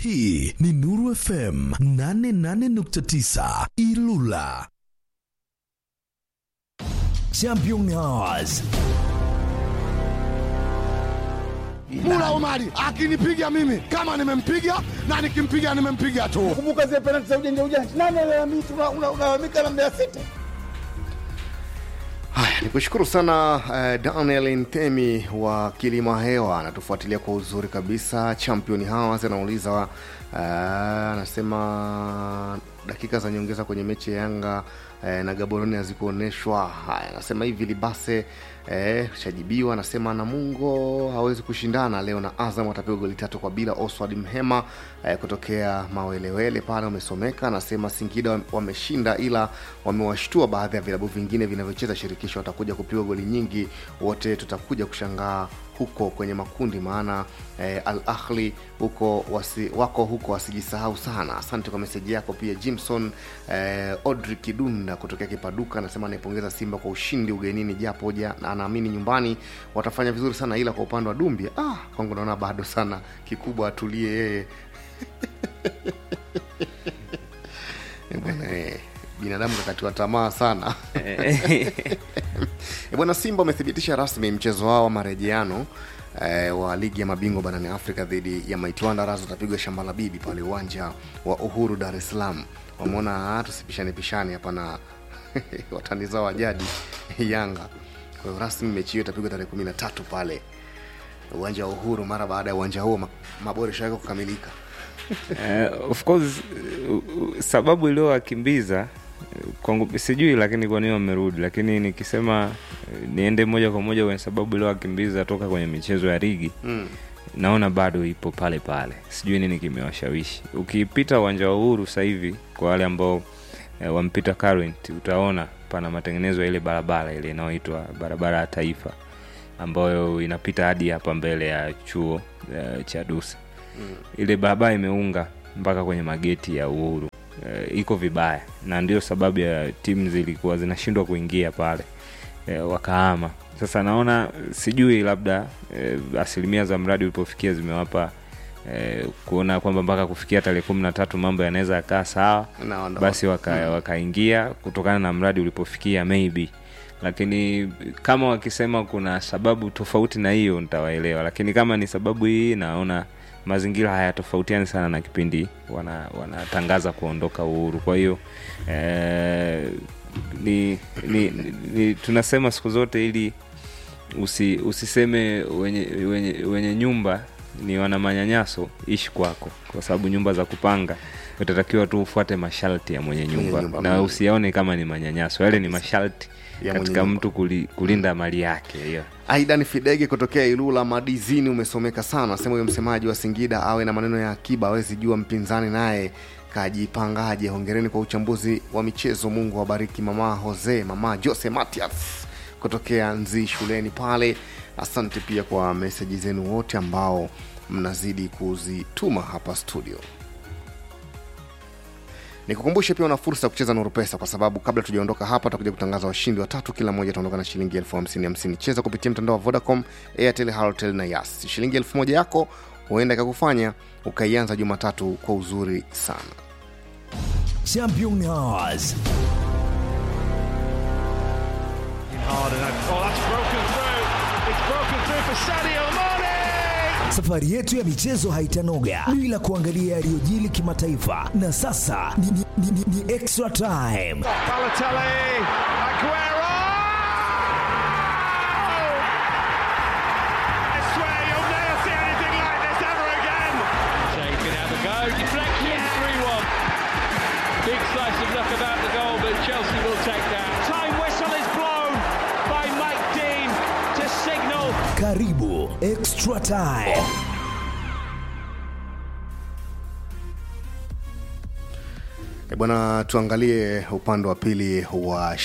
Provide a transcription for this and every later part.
Hii ni Nuru FM 88.9 Ilula. Champions. Mula Omari akinipiga mimi kama nimempiga na nikimpiga nimempiga tu. Kumbuka zile penalti za ujanja ujanja. Nani analalamika unalalamika na Mbeya City? Haya, nikushukuru sana uh, Daniel Ntemi wa Kilima Hewa anatufuatilia kwa uzuri kabisa. Champion House anauliza uh, anasema dakika za nyongeza kwenye mechi ya Yanga eh, na Gaborone hazikuonyeshwa. Haya, anasema hivi Libase eh, shajibiwa. Anasema Namungo hawezi kushindana leo na Azam, atapigwa goli tatu kwa bila. Oswald Mhema eh, kutokea Mawelewele pale umesomeka. Anasema Singida wameshinda, ila wamewashtua baadhi ya vilabu vingine vinavyocheza shirikisho, watakuja kupigwa goli nyingi, wote tutakuja kushangaa huko kwenye makundi maana eh, Al Ahli huko wasi, wako huko wasijisahau sana. Asante kwa meseji yako pia. Jimson eh, Odri Kidunda kutokea Kipaduka anasema anaipongeza Simba kwa ushindi ugenini, japo ja na anaamini nyumbani watafanya vizuri sana, ila kwa upande wa Dumbia ah, kwangu naona bado sana, kikubwa atulie yeye Eh, bwana eh, binadamu kakatiwa tamaa sana Eh, bwana Simba wamethibitisha rasmi mchezo wao wa marejeano eh, wa ligi ya mabingwa barani Afrika dhidi ya Mighty Wanderers utapigwa shamba la bibi pale uwanja wa Uhuru Dar es Salaam. Wameona "Ah, tusipishane pishane hapa na watani zao wa jadi Yanga. Kwa hiyo rasmi mechi hiyo itapigwa tarehe kumi na tatu pale uwanja wa Uhuru mara baada ya uwanja huo ma- maboresho yake kukamilika. Uh, of course uh, uh, sababu iliyowakimbiza uh, kwangu sijui, lakini kwa nini wamerudi, lakini nikisema uh, niende moja kwa moja kwenye sababu iliyowakimbiza toka kwenye michezo ya ligi Mm. naona bado ipo pale pale, sijui nini kimewashawishi. Ukipita uwanja wa Uhuru sasa hivi, kwa wale ambao eh, wampita current, utaona pana matengenezo ya ile barabara ile inayoitwa barabara ya taifa ambayo inapita hadi hapa mbele ya chuo eh, cha Dusa ile barabara imeunga mpaka kwenye mageti ya Uhuru e, iko vibaya, na ndio sababu ya timu zilikuwa zinashindwa kuingia pale e, wakaama. Sasa naona sijui, labda e, asilimia za mradi ulipofikia zimewapa e, kuona kwamba mpaka kufikia tarehe kumi na tatu mambo yanaweza yakaa sawa, Naona- basi waka, wakaingia kutokana na mradi ulipofikia maybe lakini kama wakisema kuna sababu tofauti na hiyo nitawaelewa, lakini kama ni sababu hii, naona mazingira hayatofautiani sana na kipindi wana- wanatangaza kuondoka Uhuru. Kwa hiyo eh, ni, ni, ni tunasema siku zote ili usi, usiseme wenye, wenye, wenye nyumba ni wana manyanyaso, ishi kwako, kwa sababu nyumba za kupanga utatakiwa tu ufuate masharti ya mwenye nyumba, nyumba, na mm. usiyaone kama ni manyanyaso, yale ni masharti Ya mwenye katika nyumba. mtu kuli, kulinda mali yake yeah. Aidan Fidege kutokea Ilula Madizini umesomeka sana. Sema huyo msemaji wa Singida awe na maneno ya akiba, awezi jua mpinzani naye kajipangaje. Hongereni kwa uchambuzi wa michezo, Mungu awabariki. Mama Jose, mama Jose Matias kutokea Nzi shuleni pale. Asante pia kwa meseji zenu wote ambao mnazidi kuzituma hapa studio. Nikukumbushe pia una fursa ya kucheza Nuru Pesa kwa sababu kabla tujaondoka hapa tutakuja kutangaza washindi watatu, kila mmoja ataondoka na shilingi elfu hamsini hamsini. Cheza kupitia mtandao wa Vodacom, Airtel, Halotel na Yas. Shilingi elfu moja yako huenda ikakufanya ukaianza Jumatatu kwa uzuri sana. Champions. Safari yetu ya michezo haitanoga bila kuangalia yaliyojili kimataifa, na sasa ni, ni, ni, ni, ni extra time. Shea can have a go. Deflection, 3 1. Big slice of luck about the goal, but Chelsea will take that. Time whistle is blown by Mike Dean to signal Karibu extra time. E bwana, tuangalie upande wa pili wa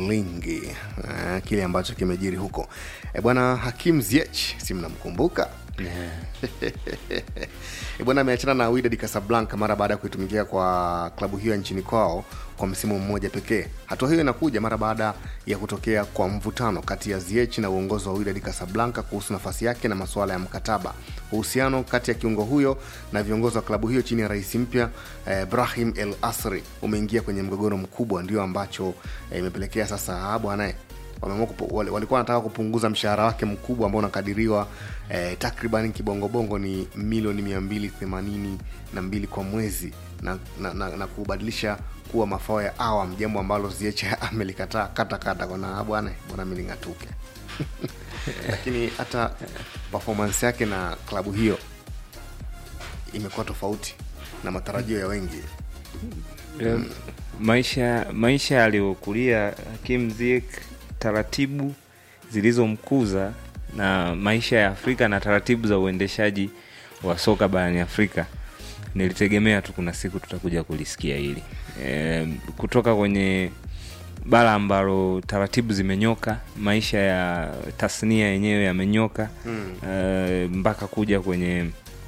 shilingi eh, kile ambacho kimejiri huko. E bwana, Hakim Ziyech, si mnamkumbuka E bwana ameachana na Wydad Casablanca mara baada ya kuitumikia kwa klabu hiyo ya nchini kwao kwa msimu mmoja pekee. Hatua hiyo inakuja mara baada ya kutokea kwa mvutano kati ya Ziyech na uongozi wa Wydad Casablanca kuhusu nafasi yake na masuala ya mkataba. Uhusiano kati ya kiungo huyo na viongozi wa klabu hiyo chini ya rais mpya eh, Brahim El Asri umeingia kwenye mgogoro mkubwa, ndio ambacho eh, imepelekea sasa bwana wameamua kupu- wali- walikuwa wanataka kupunguza mshahara wake mkubwa ambao unakadiriwa eh, takriban kibongobongo ni milioni mia mbili themanini na mbili kwa mwezi na, na, na, na kubadilisha kuwa mafao ya awam jambo ambalo Ziyech amelikataa kata kata kona bwana bwana milingatuke lakini hata performance yake na klabu hiyo imekuwa tofauti na matarajio ya wengi Um, maisha maisha aliyokulia Hakim Ziyech, taratibu zilizomkuza na maisha ya Afrika na taratibu za uendeshaji wa soka barani Afrika, nilitegemea tu kuna siku tutakuja kulisikia hili e, kutoka kwenye bara ambalo taratibu zimenyoka, maisha ya tasnia yenyewe yamenyoka mm. e, mpaka kuja kwenye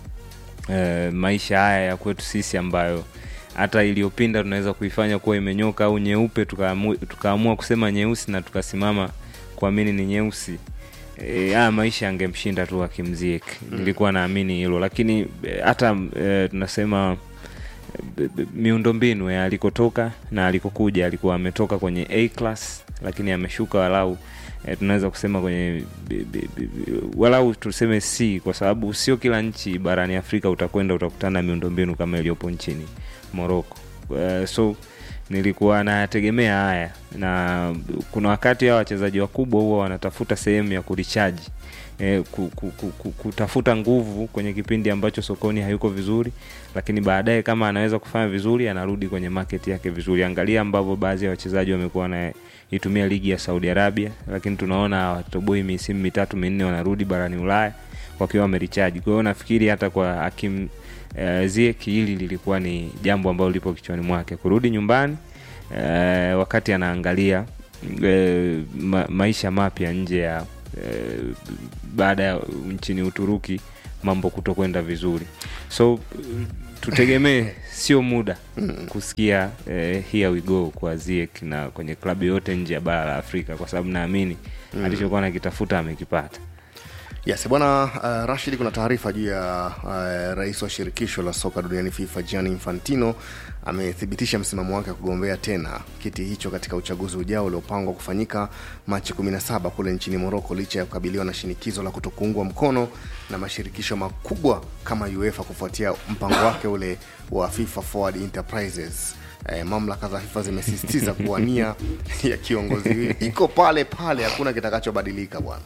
e, maisha haya ya kwetu sisi ambayo hata iliyopinda tunaweza kuifanya kuwa imenyoka au nyeupe tukaamua tukaamua kusema nyeusi na tukasimama kuamini ni nyeusi e, haya maisha yangemshinda tu akimziek nilikuwa naamini hilo lakini e, hata e, tunasema b- b- miundombinu ya alikotoka na alikokuja alikuwa ametoka kwenye a class lakini ameshuka walau e, tunaweza kusema kwenye b, b, b, b, walau tuseme c kwa sababu sio kila nchi barani afrika utakwenda utakutana na miundombinu kama iliyopo nchini moroko uh, so nilikuwa nayategemea haya na kuna wakati hawa wachezaji wakubwa huwa wanatafuta sehemu ya kurichaji eh, ku, ku, ku, ku, kutafuta nguvu kwenye kipindi ambacho sokoni hayuko vizuri lakini baadaye kama anaweza kufanya vizuri anarudi kwenye market yake vizuri angalia ambavyo baadhi ya wachezaji wamekuwa wanaitumia ligi ya saudi arabia lakini tunaona watoboi misimu mitatu minne wanarudi barani ulaya wakiwa wamerichaji kwa hiyo nafikiri hata kwa hakim uh, zieki hili lilikuwa ni jambo ambalo lipo kichwani mwake kurudi nyumbani uh, wakati anaangalia uh, ma, maisha mapya nje ya uh, baada ya nchini uturuki mambo kutokwenda vizuri so uh, tutegemee sio muda kusikia uh, here we go kwa ziek na kwenye klabu yote nje ya bara la afrika kwa sababu naamini mm. alichokuwa nakitafuta amekipata yes bwana uh, rashid kuna taarifa juu ya uh, rais wa shirikisho la soka duniani fifa gianni infantino amethibitisha msimamo wake wa kugombea tena kiti hicho katika uchaguzi ujao uliopangwa kufanyika machi 17 kule nchini moroko licha ya kukabiliwa na shinikizo la kutokuungwa mkono na mashirikisho makubwa kama uefa kufuatia mpango wake ule wa fifa forward enterprises Eh, mamlaka za fifa zimesisitiza kuwa nia ya kiongozi huyu iko pale pale hakuna kitakachobadilika bwana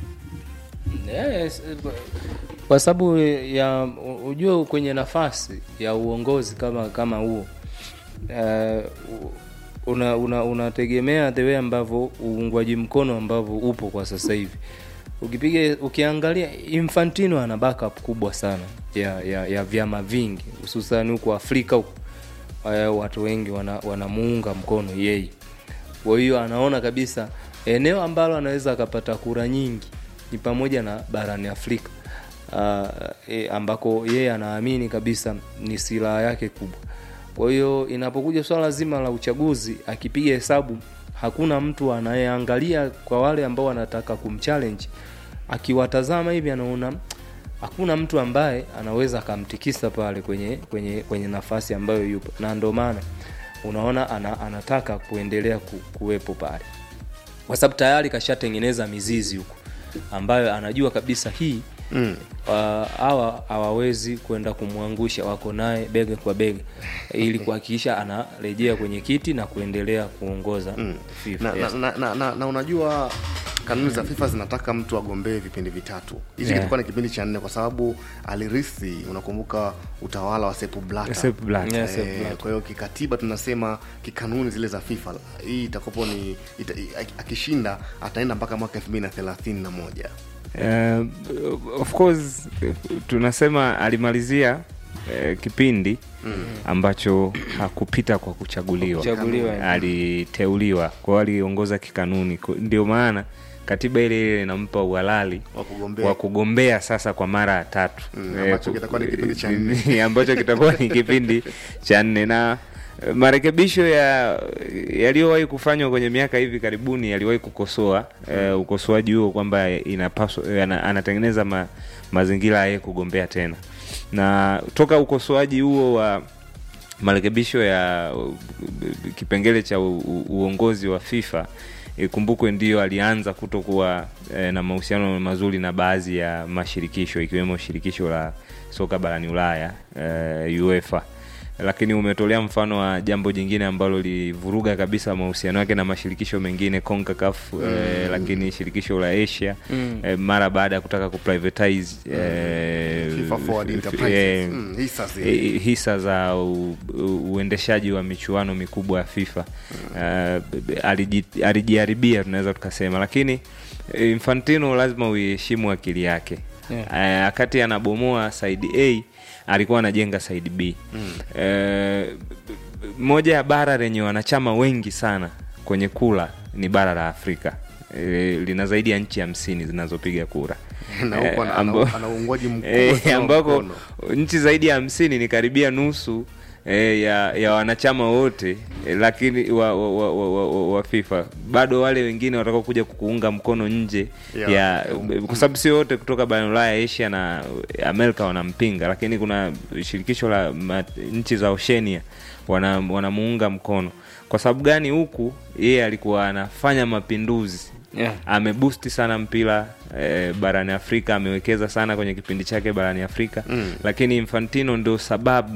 Yes, kwa sababu ya ujue kwenye nafasi ya uongozi kama kama huo uh, una, una, unategemea the way ambavyo uungwaji mkono ambavyo upo kwa sasa hivi ukipiga ukiangalia infantino ana backup kubwa sana ya, ya, ya vyama vingi hususan huko afrika huko uh, watu wengi wana, wanamuunga mkono yeye kwa hiyo anaona kabisa eneo ambalo anaweza akapata kura nyingi ni pamoja na barani afrika uh, e, ambako yeye anaamini kabisa ni silaha yake kubwa kwa hiyo inapokuja swala zima la uchaguzi akipiga hesabu hakuna mtu anayeangalia kwa wale ambao wanataka kumchallenge akiwatazama hivi anaona hakuna mtu ambaye anaweza akamtikisa pale kwenye kwenye kwenye nafasi ambayo yupo na ndio maana unaona ana, anataka kuendelea ku, kuwepo pale kwa sababu tayari kashatengeneza mizizi huko ambayo anajua kabisa hii mm. uh, hawa hawawezi kwenda kumwangusha wako naye bega kwa bega ili kuhakikisha anarejea kwenye kiti na kuendelea kuongoza mm. FIFA, na, yes. na, na, na, na, na unajua kanuni za fifa zinataka mtu agombee vipindi vitatu hichi Yeah. kilikuwa ni kipindi cha nne kwa sababu alirithi unakumbuka utawala wa sepu blata Sepp Blatter. Yes, Sepp Eh, Blatter. kwa hiyo kikatiba tunasema kikanuni zile za fifa hii itakopo ni ita, i- akishinda ataenda mpaka mwaka elfu mbili na thelathini na moja Uh, of course eh, tunasema alimalizia uh, kipindi mm. ambacho hakupita kwa kuchaguliwa Kuchaguliwa, aliteuliwa kwa hiyo aliongoza kikanuni Kwa- ndio maana katiba ile ile inampa uhalali Wa kugombea. wa kugombea sasa kwa mara ya tatu Mm, Eh, ambacho ku- kitakuwa ni kipindi cha nne. ambacho kitakuwa ni kipindi cha nne na eh, marekebisho ya yaliyowahi kufanywa kwenye miaka hivi karibuni yaliwahi kukosoa eh, ukosoaji huo kwamba inapaswa eh, ana, anatengeneza ma, mazingira ya yeye kugombea tena na toka ukosoaji huo wa marekebisho ya uh, kipengele cha u, u, uongozi wa FIFA ikumbukwe ndio alianza kutokuwa eh, na mahusiano mazuri na baadhi ya mashirikisho ikiwemo shirikisho la soka barani Ulaya eh, UEFA lakini umetolea mfano wa jambo jingine ambalo livuruga kabisa mahusiano yake na mashirikisho mengine CONCACAF eh, lakini shirikisho la Asia eh, mara baada ya kutaka kuprivatize eh, FIFA Forward f- Enterprises. eh, Mm, hisa zile. eh, hisa za u, u, uendeshaji wa michuano mikubwa ya FIFA uh, aliji- alijiharibia tunaweza tukasema, lakini eh, Infantino lazima uiheshimu akili yake Yeah. Eh, wakati anabomoa side A alikuwa anajenga side B Eh, moja ya bara lenye wanachama wengi sana kwenye kura ni bara la Afrika Eh, lina zaidi ya nchi hamsini zinazopiga kura Na huko Eh, ana- amba- ana- ana uungwaji mkubwa eh, sana wa ambako mkono. nchi zaidi ya hamsini ni karibia nusu eh, ya, ya wanachama wote eh, lakini wa, wa, wa, wa, wa, wa, wa FIFA bado wale wengine watakao kuja kukuunga mkono nje Ya, ya, ya, kwa sababu sio wote kutoka barani Ulaya, Asia na Amerika wanampinga, lakini kuna shirikisho la ma, nchi za Oceania wana, wanamuunga mkono. Kwa sababu gani? Huku yeye alikuwa anafanya mapinduzi Yeah. amebusti sana mpira eh, barani Afrika, amewekeza sana kwenye kipindi chake barani Afrika mm. Lakini Infantino ndio sababu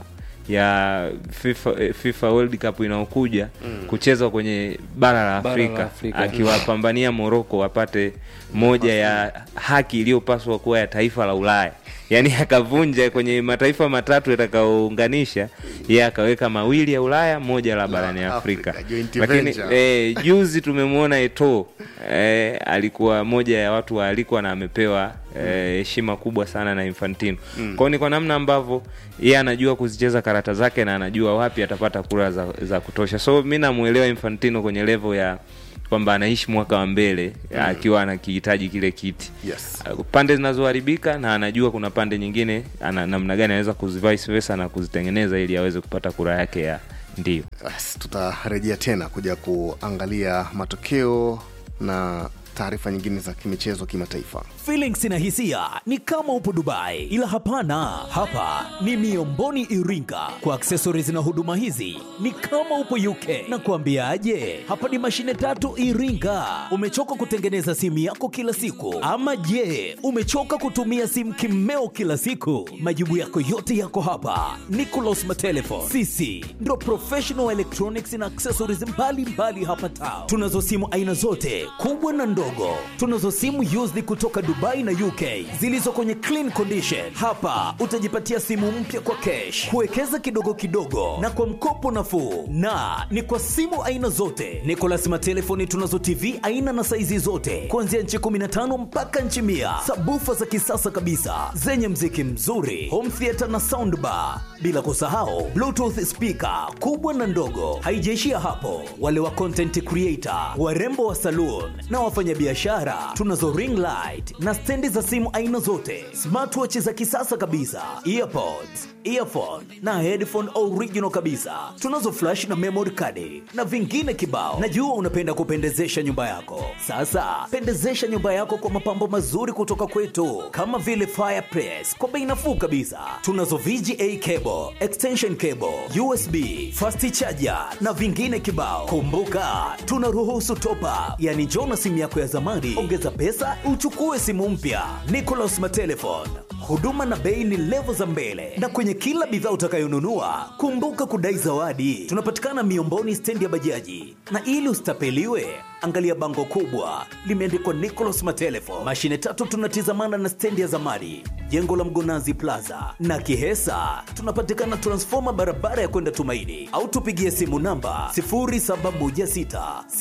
ya FIFA, eh, FIFA World Cup inayokuja mm. kuchezwa kwenye bara la Bara Afrika, la Afrika. akiwapambania Morocco wapate moja ya haki iliyopaswa kuwa ya taifa la Ulaya. Yaani akavunja kwenye mataifa matatu yatakayounganisha, yeye akaweka mawili ya Ulaya, moja la barani Afrika, Afrika. joint Lakini venture. eh, juzi tumemwona Eto eh, alikuwa moja ya watu waalikwa na amepewa eh, heshima kubwa sana na Infantino mm. kwao ni kwa namna ambavyo yeye anajua kuzicheza karata zake na anajua wapi atapata kura za, za kutosha so mi namuelewa Infantino kwenye level ya kwamba anaishi mwaka wa mbele akiwa anakihitaji kile kiti Yes. Uh, pande zinazoharibika na anajua kuna pande nyingine ana namna gani anaweza kuzivice versa na kuzitengeneza ili aweze kupata kura yake ya ndio Basi, tutarejea tena kuja kuangalia matokeo na taarifa nyingine za kimichezo kimataifa Feelings na hisia ni kama upo Dubai, ila hapana, hapa ni Miomboni Iringa. Kwa accessories na huduma hizi ni kama upo UK. Na kuambiaje, hapa ni mashine tatu Iringa. Umechoka kutengeneza simu yako kila siku, ama je, umechoka kutumia simu kimeo kila siku? Majibu yako yote yako hapa. Nicolas Matelefon, sisi ndo professional electronics na accessories mbalimbali mbali hapa town. Tunazo simu aina zote kubwa na ndogo. Tunazo simu used kutoka Dubai na UK zilizo kwenye clean condition. Hapa utajipatia simu mpya kwa cash, kuwekeza kidogo kidogo na kwa mkopo nafuu, na ni kwa simu aina zote. Nicolas Matelefoni tunazo TV aina na saizi zote kuanzia nchi 15 mpaka nchi mia, sabufa za kisasa kabisa zenye mziki mzuri, home theater na soundbar, bila kusahau bluetooth speaker kubwa na ndogo. Haijaishia hapo, wale wa content creator, warembo wa saloon na wafanyabiashara, tunazo ring light na stendi za simu aina zote, smartwatch za kisasa kabisa, earpods, earphone na headphone original kabisa. Tunazo flash na memory card na vingine kibao. Najua unapenda kupendezesha nyumba yako. Sasa pendezesha nyumba yako kwa mapambo mazuri kutoka kwetu, kama vile fireplace kwa bei nafuu kabisa. Tunazo VGA cable, extension cable, USB, fast charger na vingine kibao. Kumbuka tunaruhusu top up, yani njoo na simu yako ya zamani, ongeza pesa uchukue simu mpya. Nicolas Matelefon, huduma na bei ni levo za mbele, na kwenye kila bidhaa utakayonunua kumbuka kudai zawadi. Tunapatikana Miomboni, stendi ya bajaji, na ili usitapeliwe angalia bango kubwa limeandikwa Nicolas Matelefon. Mashine tatu tunatizamana na stendi ya zamani, jengo la Mgonazi Plaza na Kihesa. Tunapatikana transfoma barabara ya kwenda Tumaini, au tupigie simu namba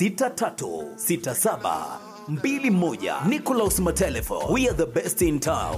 0716636721. Nicolas Matelefon, we are the best in town.